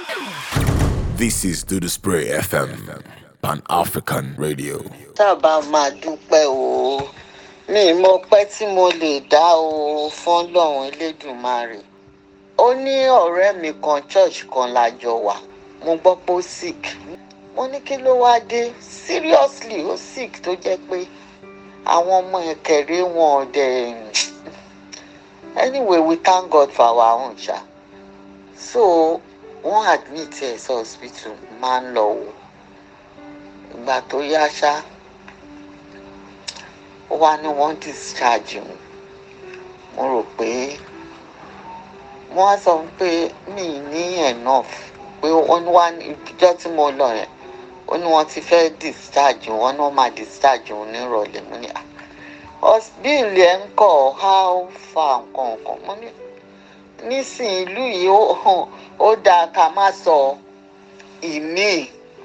This is Do the Spray FM, Pan African Radio. sábà máa dúpẹ́ o mi mọ pẹ́ tí mo lè dá o fọ́lọ́run elédùnmarè ó ní ọ̀rẹ́ mi kan church kan lájọ wà mo gbọ́ pé ó sick mo ní kí ló wá dé seriously ó sick tó jẹ́ pé àwọn ọmọ ẹ̀kẹ́rẹ́ wọn ò dẹ̀ anyway we thank God for our own ṣá so wọ́n admit ẹ̀ sí hospital máa ń lọ wò ìgbà tó yá ṣá ó wá ní wọ́n discharge òun mo rò pé wọ́n á sọ pé mi ní enough pé wọ́n wá ní ìjọ tí mo lọ yẹn ó ní wọ́n ti fẹ́ discharge wọn ní wọ́n máa discharge òun nírọ̀lẹ́ mo ní bíìlì ẹ̀ ń kọ̀ how far nǹkan nǹkan mo ní nísìnyí ìlú yìí ó ó dáa ká má sọ ìmíì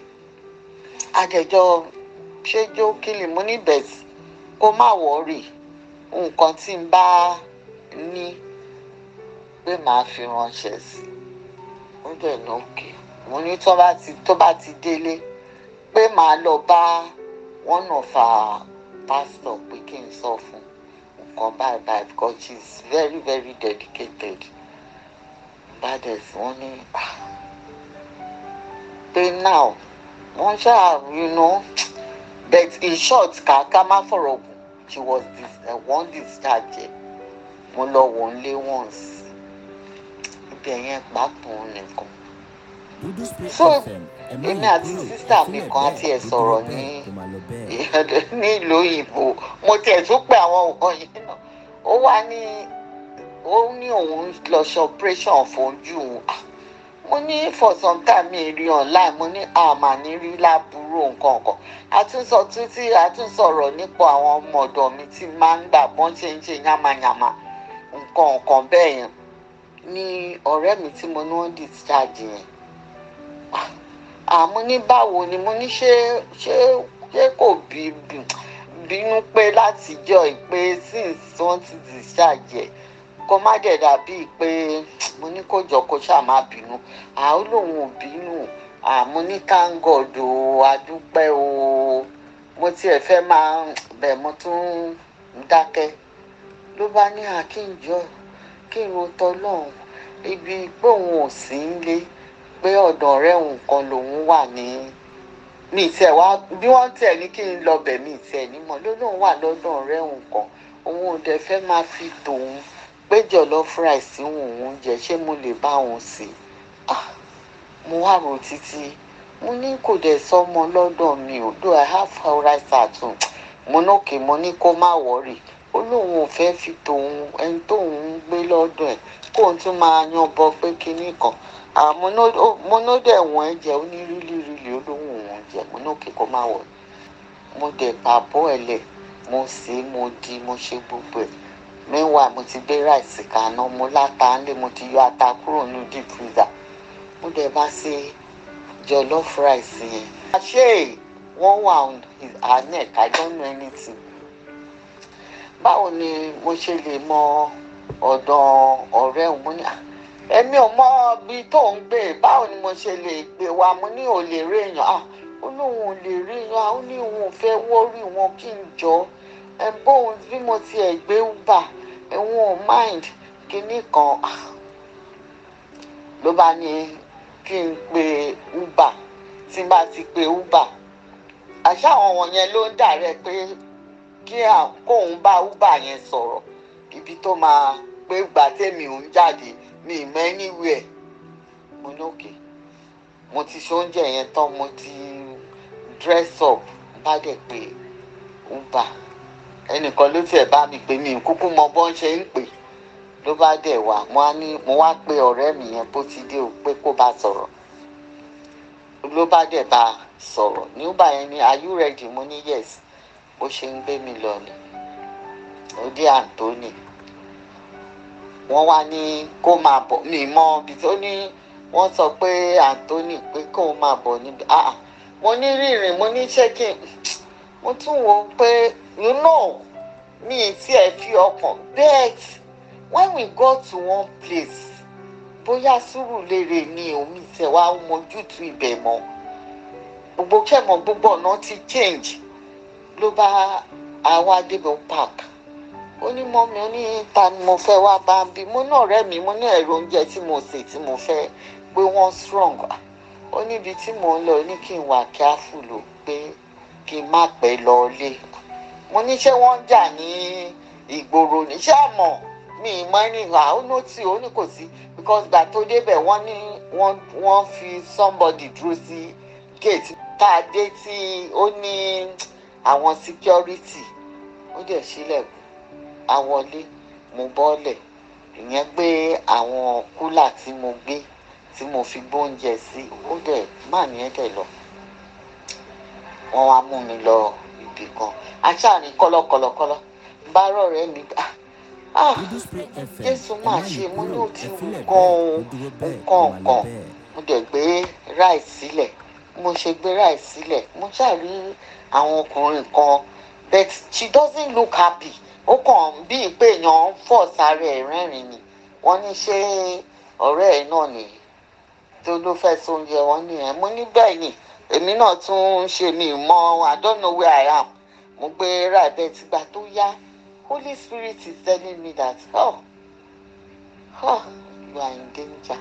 adẹjọ ṣéjó kílì mo ní bẹ̀sì kó má wọ́ọ̀rì nǹkan tí n bá ní pé màá fi ránṣẹ́ sí ó dẹ̀ ní òkè mo ní tó bá ti tó bá ti délé pé màá lọ bá one of our pastor pé kí n sọ fún nǹkan báyìí báyìí because she is very very dedicated bá dẹ̀ sí wọ́n ní ah pé now wọ́n ṣáà you know but in short ká ká má fọ̀rọ̀ gùn she was dis uh, one discharge mo lọ wò ó lé once ibẹ̀ yẹn pàápàá nìkan so èmi àti sísá mi kan àti ẹ̀ sọ̀rọ̀ ní nílùú òyìnbó mo tiẹ̀ tún pé àwọn nǹkan yìí náà ó wá ní ó ní òun lọ ṣe operation fojú òun mo ní for some time mi rí online mo ní àmà ní rí láburú nǹkan kan àtúnsọ títí àtúnsọ̀rọ̀ nípa àwọn ọmọ ọ̀dọ̀ mi tí máa ń gbà bọ́n ṣe ń ṣe yánmayànmá nǹkan nǹkan bẹ́ẹ̀ yẹn ní ọ̀rẹ́ mi tí mo ní wọ́n discharge yẹn àmọ́ ní báwo ni mo ní ṣé ṣé ṣé kò bí bínú pé látijọ́ ìpè since wọ́n ti discharge ẹ̀ kó má dẹ̀ dàbí pé mo ní kó jọ kó ṣáà má bínú àwọn lòun ò bínú àmọ́ ní thank o adúpẹ́ o mo tiẹ̀ fẹ́ máa bẹ̀ mo tún ń dákẹ́ ló bá ní àkínjọ kí n ro tọ́lọ́hún ibi pé òun ò sí nílé pé ọ̀dọ̀ ọ̀rẹ́ òun kan lòun wà ní mi tiẹ̀ wá bí wọ́n tiẹ̀ ní kí n lọ bẹ̀ mi tiẹ̀ ní mọ̀ ló lóun wà lọ́dọ̀ ọ̀rẹ́ òun kan òun ò dẹ̀ fẹ́ máa fi tòun pé jọ̀lọ́fù ráìsì òun oúnjẹ ṣé mo lè bá òun sè ah mo wá rò títí mo ní kò dẹ̀ sọmọ lọ́dọ̀ mi ò do i have how rice at home mo nókè mo ní kó má wọ́rì ó lóun ò fẹ́ fi tòun ẹni tóun ń gbé lọ́dọ̀ ẹ̀ kóun tún máa yan bọ pé kinní kan mo nó dẹ̀ wọ́n ẹ jẹ́ ó ní rílí rílí ó lóun òun jẹ mo nókè kó má wọ́rì mo dẹ̀ pàbọ́ ẹ̀ lẹ̀ mo sè é mo di mo ṣe gbogbo ẹ̀ meanwhile mo ti gbé ráìsì kaná mo láta ńlé mo ti yọ ata kúrò ní deep freezer mo dẹ̀ bá ṣe jollof rice yẹn. ṣé wọ́n wà on her neck i don't know anything. báwo ni mo ṣe lè mọ ọ̀dọ̀ ọ̀rẹ́ òun mo ní èmi ò mọ ibi tó ń gbé báwo ni mo ṣe lè gbé wa mo ní ò lè rí èèyàn ah ó lóun ò lè rí èèyàn ó ní òun ò fẹ́ wọ́rí wọn kí n jọ ẹ bóun bí mo tiẹ̀ gbé uber ẹ̀wọ̀n ò mind kinní kan ló bá ní kí n pe uber tí n bá ti pe uber àṣà àwọn wọ̀nyẹn ló ń dàrẹ́ pé kí kóun bá uber yẹn sọ̀rọ̀ ibi tó máa pé gbà tèmi ò ń jáde mi ì mọ anywhere mo ní òkè mo ti ṣe oúnjẹ yẹn tán mo ti dress up bá dẹ̀ pé uber ẹnìkan ló tiẹ̀ bá mi pè mí kúkú mọ bọ́n ṣe ń pè ló bá dẹ̀ wá mo wá ní mo wá pe ọ̀rẹ́ mi yẹn bó ti dé o pé kó bá sọ̀rọ̀ ló bá dẹ̀ bá sọ̀rọ̀ ní uber yẹn ni are you ready mo ní yes bó ṣe ń gbé mi lọ ni ó dé Anthony wọ́n wá ní kó máa bọ̀ mi mọ ibi tó ní wọ́n sọ pé Anthony pé kó máa bọ̀ níbi ah mo ní rírìn mo ní check-in mo tún wò ó pé you know mi tí ẹ fi ọkàn bet when we go to one place bóyá sùúrù lèrè ni omi ìṣẹ̀ wa mojútu ibẹ̀ mọ́ gbogbo kẹ́mọ̀ gbogbo ọ̀nà ti change ló bá àwa débẹ̀ park ó ní mọ́mi ó ní ta ni mo fẹ́ wá bá ń bí mo ní ọ̀rẹ́ mi mo ní ẹ̀rọ oúnjẹ tí mo sè tí mo fẹ́ pé wọ́n strong ó níbi tí mò ń lọ ní kí n wà careful o pé kí n má pẹ́ lọ lé mo ní ṣé wọ́n ń jà ní ìgboro ní ṣé àmọ́ mi ì mọ ẹni ìhà ó ní tí ó ní kò sí because gbà tó débẹ̀ wọ́n ní wọ́n wọ́n fi somebody dúró sí gate tá a dé tí ó ní àwọn security ó dẹ̀ sílẹ̀ àwọlé mo bọ́lẹ̀ ìyẹn gbé àwọn kúlà tí mo gbé tí mo fi gbóúnjẹ sí ó dẹ̀ má nìyẹn dẹ̀ lọ wọ́n wá mú mi lọ ibì kan aṣáàrin kọ́lọ́kọ́lọ́kọ́lọ́ bá rọ̀rẹ́ mi ah ah jésù máa ṣe mo ní òtí gan-an nǹkan nǹkan mo dẹ̀ gbé ráìsì sílẹ̀ mo ṣe gbé ráìsì sílẹ̀ mo ṣàrí àwọn ọkùnrin kan but she doesn't look happy ó kàn bíi pé èèyàn ń fọ̀ sáré ẹ̀ rẹ́rìn ni wọ́n ní ṣé ọ̀rẹ́ ẹ̀ náà nìyí tó ló fẹ́ sóúnjẹ wọn nìyẹn mo ní bẹ́ẹ̀ ni èmi náà tún ń ṣe mi mọ i don't know where i am mo gbé ráìbẹ́ tìgbà tó yá holy spirit is telling me that oh oh you are in danger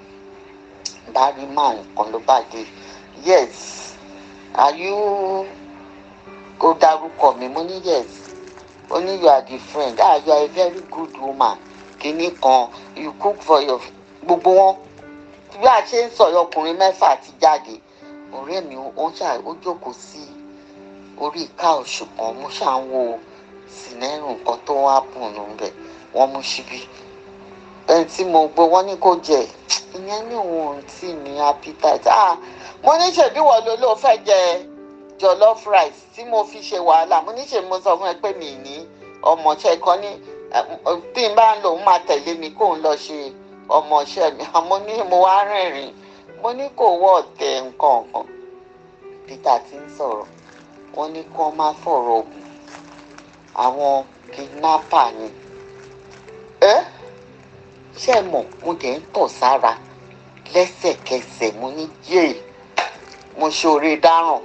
bari man kan ló bá dé yes are you ó dárúkọ mi mo ní yes ó ní you are the friend ah you are a very good woman kìíní kan you cook for your gbogbo wọn bí a ṣe ń sọ̀rọ̀ ọkùnrin mẹ́fà ti jáde ọ̀rẹ́ mi ó ṣà ó jókòó sí orí káòṣù kan mo ṣà ń wo sinẹ́rù nǹkan tó wá bùn nù bẹ̀ wọ́n mú síbí ẹni tí mo gbé wọ́n ní kó jẹ ìyẹn ní òun ò tí ní appetite ah mo ní ṣèbí wọ́n ló ló fẹ́ jẹ jollof rice tí mo fi ṣe wàhálà mo ní ṣe mo sọ fún ẹ pé mi ní ọmọọṣẹ́ kan ní tí n bá ń lò ń máa tẹ̀lé mi kó ń lọ ṣe ọmọọṣẹ́ mi àmọ́ ní mo wá rìnrìn mo ní kò wọ́ ọ̀tẹ̀ nǹkan kan peter ti ń sọ̀rọ̀ wọ́n ní kí wọ́n má fọ̀rọ̀ ògùn àwọn kidnapper ni ẹ́ ṣé mọ̀ mo dẹ̀ ń tọ̀ sára lẹ́sẹ̀kẹsẹ̀ mo ní yéè mo ṣoore dáràn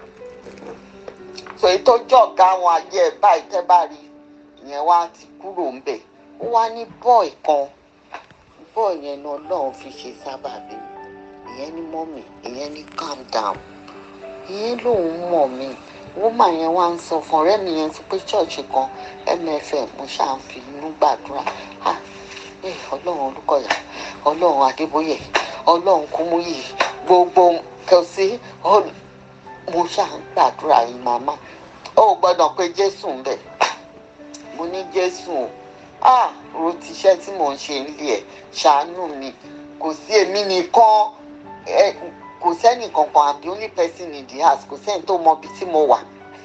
so èyí tó jọ̀gá àwọn ayé ẹ̀ báyìí tẹ́ bá rí ìyẹn wá ti kúrò ń bẹ̀ ó wá ní bọ́ọ̀ kan bọ́ọ̀ yẹn náà lọ́hùn fi ṣe sábàbí ìyẹn ní mọ́mì ìyẹn ní calm down ìyẹn lòun mọ̀ mí wọ́mà yẹn wá ń sọ fún ọ̀rẹ́ mi yẹn ti pé ṣọ́ọ̀ṣì kan mfm mo ṣáà ń fi inú gbàdúrà ah ẹ ọlọ́run olùkọ́yà ọlọ́run adébóyè ọlọ́run kúmúyì gbogbo kò sí mo ṣáà ń gbàdúrà yìí màmá ó gbọ́dọ̀ pé jésù ń bẹ̀ mo ní jésù o ah ro tiṣẹ́ tí mò ń ṣe nílé ẹ̀ ṣàánú mi kò sí èmi nìkan ẹ kò sẹ́nì kankan àbí only person in the house kò sẹ́ni tó mọ ibi tí mo wà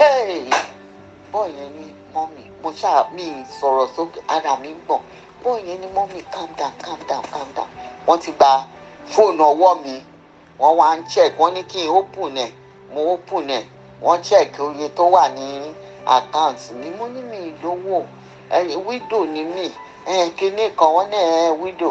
bọ́ọ̀ yẹn ní mọ́mì mo ṣáà mi sọ̀rọ̀ sókè ara mi ń gbọ̀n bọ́ọ̀ yẹn ní mọ́mì calm down calm down calm down wọ́n ti gba fóònù ọwọ́ mi wọ́n wá ń check wọ́n ní kí n open ẹ̀ mo open ẹ̀ wọ́n check oye tó wà ní account mi mo ní mi lówó ẹ̀yìn widow ni mí kinní kan wọ́n ní ẹ̀ widow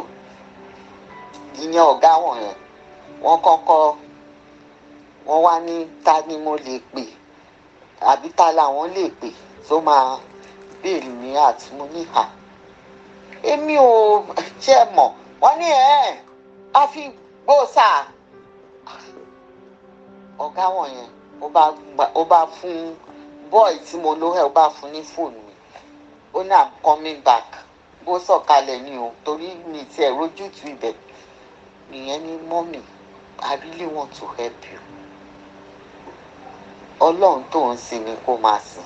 ìyẹn ọ̀gá wọn yẹn wọ́n kọ́kọ́ wọ́n wá ní ta ni mo lè pè àbí ta làwọn lè pè tó máa bẹ́ẹ̀lì mi àti mo ní hà èmi ò ṣe mọ̀ wọ́n ní ẹ̀ á fi gbóòsà ọ̀gá wọn yẹn ó bá fún bọ́ọ̀ì tí mo ló ẹ̀ ó bá fún ní fóònù mi ó ní i'm coming back bó sọ̀kalẹ̀ ni o torí mi ti ẹ̀ rójútu ibẹ̀ nìyẹn ní mọ́mì i really want to help you ọlọ́run tó ń sin ni kó máa sìn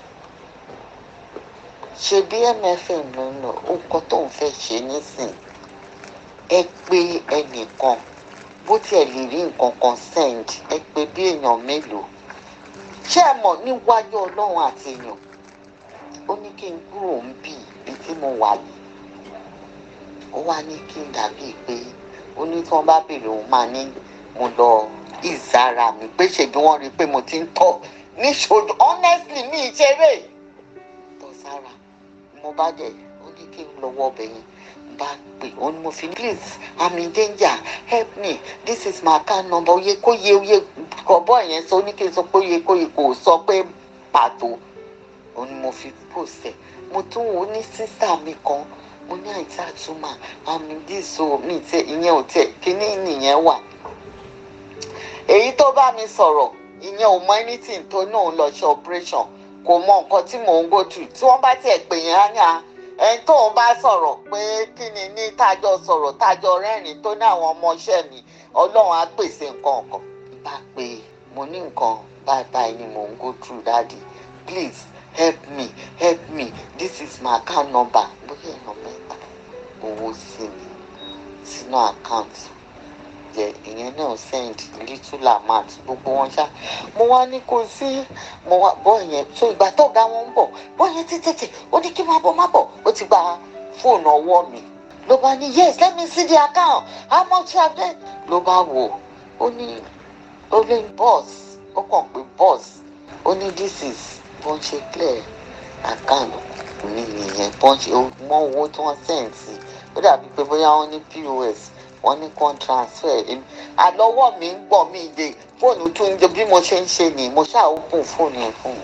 ṣe bí mfm ló ń lọ nǹkan tó ń fẹ́ ṣe nísìn ẹ pé ẹnìkan bó tiẹ̀ lè rí nǹkan kan send ẹ pé bí èèyàn mélòó ṣé ẹ mọ̀ níwájú ọlọ́run àti èèyàn ó ní kí n kúrò ń bì bí tí mo wà yìí ó wá ní kí n dàbí pé ó ní tí wọ́n bá béèrè òun máa ní mo lọ ìzára mi pé ṣèbí wọ́n rí i pé mo ti ń tọ̀ níṣojú honestly mi ìṣeré tọ̀ sára mo bá dẹ̀ ó ní kí n lọ́wọ́ ọbẹ̀ yẹn bá pè ó ní mo fi ní please i'm in danger help me this is my account number oye kó yẹ oye kọ̀bọ̀ yẹn sọ ní kí n sọ pé oye kó yẹ kò sọ pé pàtó ó ní mo fi post ẹ̀ mo tún wò ó ní sísá mi kan mo ní àìsí àtúmọ̀ àmì díìsọ mi tẹ ìyẹn ò tẹ kíní nìyẹn wà èyí tó bá mi sọ̀rọ̀ ìyẹn ò mọ anything tó náà lọ ṣe operation kò mọ nǹkan tí mò ń go through tí wọ́n bá tiẹ̀ pè yẹn á ní à ẹni tó ń bá sọ̀rọ̀ pé kí ni ní tájọ sọ̀rọ̀ tájọ rẹ́rìn tó ní àwọn ọmọọṣẹ́ mi ọlọ́run á pèsè nǹkan ọ̀kan bá pé mo ní nǹkan báyìí báyìí ni mò ń go through daddy please help me help me this is my account number bóyá èèyàn mẹ́ta owó sí mi sínú àkáǹtì jẹ ìyẹn náà send little amount gbogbo wọn ṣá mo wá ní kò sí mo wá bọ́ yẹn so ìgbà tó ga wọn ń bọ̀ bọ́ yẹn tètè ó ní kí n má bọ̀ má bọ̀ ó ti gba fóònù ọwọ́ mi ló bá ní yes let me see the account how much have they ló bá wò ó ní ó ní boss ó kàn pé boss ó ní this is bó ń ṣe clear account mi nìyẹn bó ń ṣe mọ owó tí wọ́n send sí ó dàbí pé bóyá wọ́n ní pos wọ́n ní con transfer àlọ́wọ́ mi ń gbọ̀n mí de fóònù tó ń jẹ bí mo ṣe ń ṣe ni mo ṣáà open fóònù yẹn fún un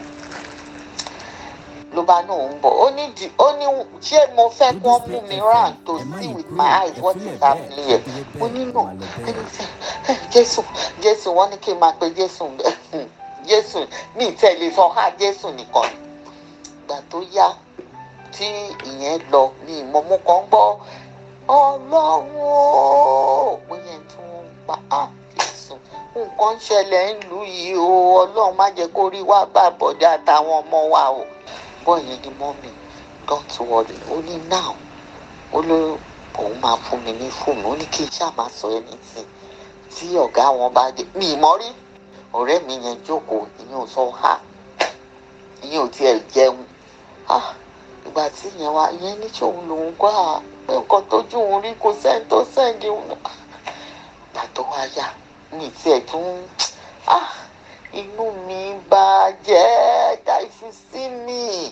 ló bá náà ń bọ̀ ó ní di ó ní ṣé mo fẹ́ kí wọ́n mú mi round to see with my eyes what is happening here mo ní nà ẹni sẹ́ jésù jésù wọ́n ní kí n máa pe jésù jésù mi tẹ̀lé sọ ha jésù nìkan ìgbà tó yá tí ìyẹn lọ ní ìmọ̀mú kan gbọ́ ọlọ́run ó bóyá tí wọ́n ń pa á jésù nǹkan ń ṣẹlẹ̀ ń lù yìí o ọlọ́run má jẹ́ kó rí wá bá bọ̀dé àtàwọn ọmọ wa o bọ́ yẹn ni mọ́mì don't worry ó ní now ó ló òun máa fún mi ní fóònù ó ní kí n ṣáà máa sọ ẹni tí tí ọ̀gá wọn bá dé mi ì mọ́ rí ọ̀rẹ́ mi yẹn jókòó ìyẹn ò sọ ha ìyẹn ò tiẹ̀ jẹun ìgbà tí ìyẹn wá ìyẹn ní sòun lòun gbọ́ à pé nǹkan tójú òun rí kò sẹ́ni tó sẹ́ndì òun ìgbà tó wá yá mi tiẹ̀ tún inú mi bàjẹ́ dáìfù sí mi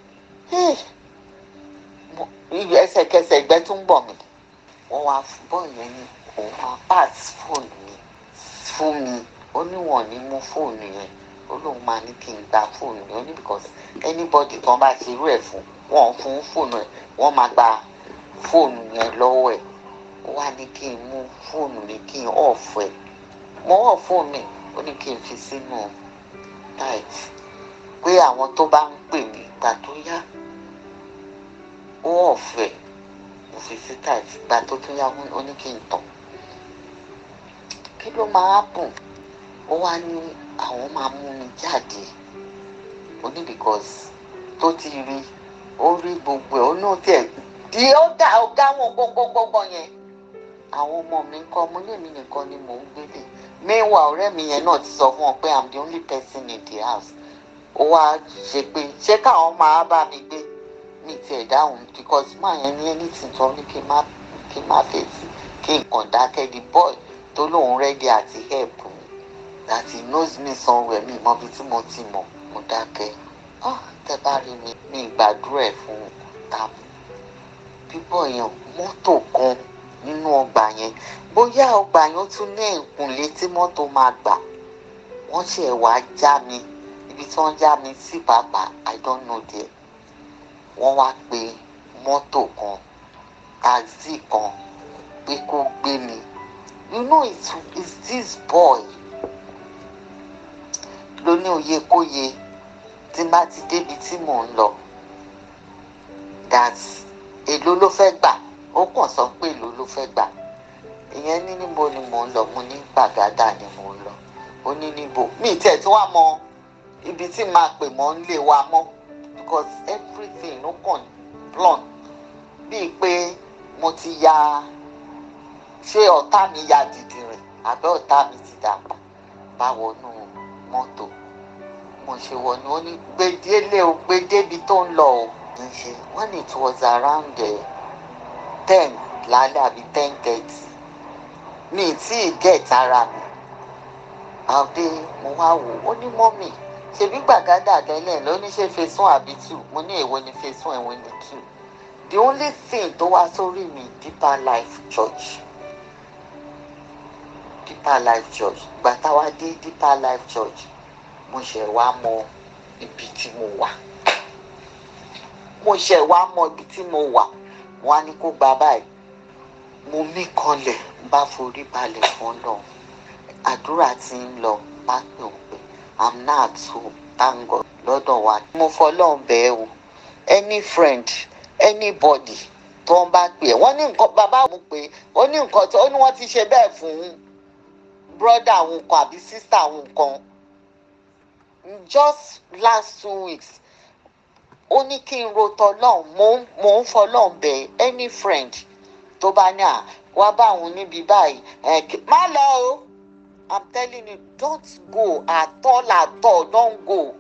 ẹsẹ̀kẹsẹ̀ ìgbẹ́ tún bọ̀ mí wọ́n wá bọ́ ìyẹn ní òun máa pass fóònù mi fún mi ó níwọ̀n ní mú fóònù yẹn ó lóun máa ní kí n gba fóònù yẹn ó ní because anybody kan bá ṣe irú ẹ̀ fún wọn fún fóònù ẹ̀ wọ́n máa gba fóònù yẹn lọ́wọ́ ẹ̀ ó wá ní kí n mú fóònù mi kí n off ẹ̀ mo off fóònù mi ó ní kí n fi sínú tight pé àwọn tó bá ń pè mí gbà tó yá ó ọ̀fẹ́ mo fi sí tight gbà tó tún yá ó ní kí n tàn kí ló máa bùn ó wá ní àwọn máa mú mi jáde ó ní because tó ti rí ó rí gbogbo ẹ̀ ó ní tiẹ̀ di ó dá ọ̀gá wọn gbogbogbò yẹn àwọn ọmọ mi ń kọ́ mo ní èmi nìkan ni mò ń gbélé meanwhile ọ̀rẹ́ mi yẹn náà ti sọ fún ọ pé i'm the only person in the house ó wá ṣe pé ṣé káwọn máa bá mi gbé mi tiẹ̀ dáhùn because máa yẹn ní ẹni tí tọ́ ní kí n má kí n má fèsì kí n kàn dákẹ́ the boy tó lóun ready àti help mi that he knows me somewhere mi mọ ibi tí mo ti mọ̀ mo dákẹ́ ah tẹ bá rí mi mi gbàdúrà ẹ̀ fún tàbí bíbọ̀ yẹn mọ́tò kan nínú ọgbà yẹn bóyá ọgbà yẹn tún ní ìkùnlé tí mọ́tò máa gbà wọ́n ṣe wá já mi ibi tí wọ́n já mi sí pàápàá i don't know there wọ́n wá pe mọ́tò kan taxi kan pé kó gbé mi you know it's, it's this boy ló ní òye kóye tí n bá ti débi tí mò ń lọ that èló ló fẹ́ gbà ó kàn sọ pé èló ló fẹ́ gbà ìyẹn ní níbo ni mò ń lọ mo ní gbàgádà ni mò ń lọ ó ní níbo mi ì tẹ̀ tí wàá mọ ibi tí màá pè mọ́ ń lè wa mọ́ because everything ló kàn blunt bíi pé mo ti ya ṣé ọ̀tá mi ya dìdì rìn àbẹ́ ọ̀tá mi ti dàgbà bá wọnú mọ́tò mo ṣe wọnú ó ní gbedele o gbedébi tó ń lọ o ń ṣe when it was around ten lálẹ́ àbí ten thirty mi tí ì get ara mi àbí mo wá wò ó ní mọ́mì ṣebí gbàgádà tẹ́lẹ̀ ló ní ṣe phase one àbí two mo ní èwo ni phase one èwo ni two the only thing tó wá sórí mi deeper life church deeper life church ìgbà táwa dé deeper life church mo ṣẹ̀ wá mọ ibi tí mo wà mo ṣẹ̀ wá mọ ibi tí mo wà wọn á ní kó gba báyìí mo mí kanlẹ̀ bá forí balẹ̀ fún lọ àdúrà tí ń lọ bá pè ó pé i'm not at home thank god lọ́dọ̀ wa mo fọlọ́run bẹ́ẹ̀ o any friend anybody tó ń bá pè é wọ́n ní nǹkan bàbá òun pé ó ní nǹkan tó ó ní wọ́n ti ṣe bẹ́ẹ̀ fún brother àwọn kan àbí sister àwọn kan just last two weeks ó ní kí n ro tọlọ́run mò ń mò ń fọlọ́run bẹ̀ any friend tó bá ní à wá bá òun níbi báyìí ẹ kí- má lọ o i'm telling you don't go at all at all don't go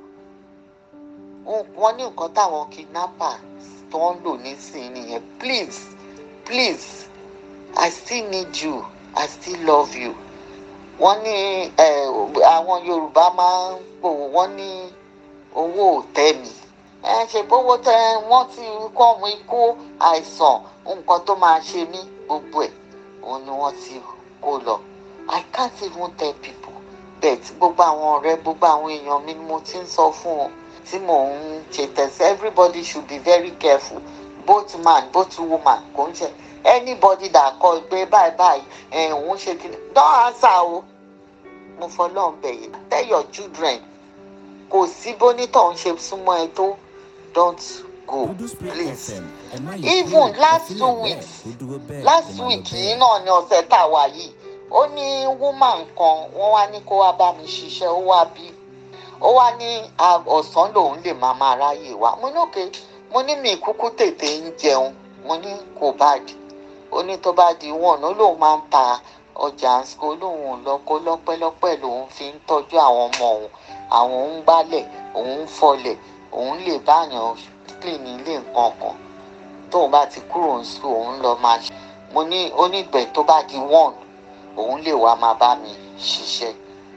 wọ́n ní nǹkan táwọn kidnappers tó ń lò nísìnyí nìyẹn please please i still need you i still love you wọ́n ní ẹ, àwọn yorùbá máa ń pòwò wọ́n ní owó ò tẹ́ mi ẹ ṣe bówó tẹ wọ́n ti kọ́ mu ikú àìsàn nǹkan tó máa ṣe mí gbogbo ẹ̀ òun ni wọ́n ti kó lọ i can't even tell people but gbogbo àwọn ọ̀rẹ́ gbogbo àwọn èèyàn mi ni mo ti ń sọ fún wọn tí mò ń ṣe tẹ̀sí everybody should be very careful both man both woman kò ń ṣe anybody that call pé báyìí báyìí ẹ̀ òun ṣe kí ni don answer o mo fọlọ́run bẹ̀yẹ̀ tell your children kò sí bónítọ̀ ń ṣe súnmọ́ ẹ tó don't go please even last two weeks last week yìí náà ni ọ̀sẹ̀ tá a wà yìí ó ní woman kan wọ́n wá ní kó wá bá mi ṣiṣẹ́ ó wá bí ó wá ní a- ọ̀sán lòun lè máa máa ráyè wá mo ní òkè mo ní mi kúkú tètè ń jẹun mo ní kò bá di ó ní tó bá di wọn ó lóun máa ń ta ọjà àǹsìkò lóun ò lọ kó lọ́pẹ́lọpẹ́ lòun fi ń tọ́jú àwọn ọmọ òun àwọn ń gbálẹ̀ òun ń fọlẹ̀ òun lè báyàn clean ilé nǹkan kan tóun bá ti kúrò ń sùn òun lọ máa ṣe mo ní onígbẹ̀ tó bá di one òun lè wá máa bá mi ṣiṣẹ́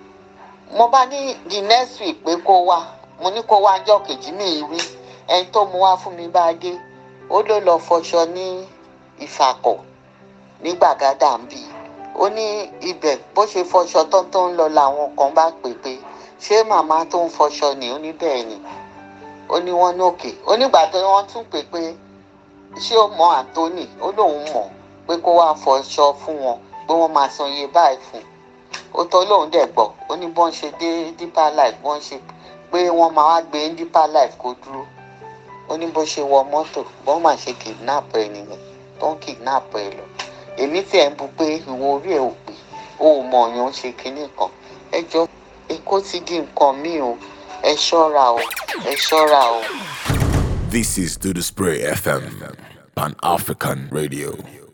mo bá ní the next week pé kó wá mo ní kó wá ọjọ́ kejì ní ìrí ẹni tó mu wá fún mi bá dé ó ló lọ fọṣọ ní ìfàkọ̀ ní gbàgádà ń bì ó ní ibẹ̀ bó ṣe fọṣọ tán tó ń lọ làwọn kan bá pè pé ṣé màmá tó ń fọṣọ ni ó ní bẹ́ẹ̀ ni ó ní wọ́n ní òkè ó nígbà tó wọ́n tún pè pé ṣé ó mọ Anthony ó lóun mọ̀ pé kó wá fọṣọ fún wọn pé wọ́n máa san iye báyìí fún un ó tọ́ lóun dẹ̀ gbọ́ ó ní bọ́n ṣe dé deeper life bọ́n ṣe pé wọ́n máa wá gbé deeper life kó dúró ó ní bó ṣe wọ mọ́tò bọ́n máa ṣe kidnap ẹ nìyẹn tó ń kidnap ẹ lọ èmi tí ẹ̀ ń bu pé ìwọ orí ẹ̀ ò pé o ò mọ̀ ọ̀yàn ṣe kinní kan ẹ jọ èkó ti di nǹkan míì o ẹ ṣọ́ra o ẹ ṣọ́ra o. This is Do the Spray FM, Pan African Radio.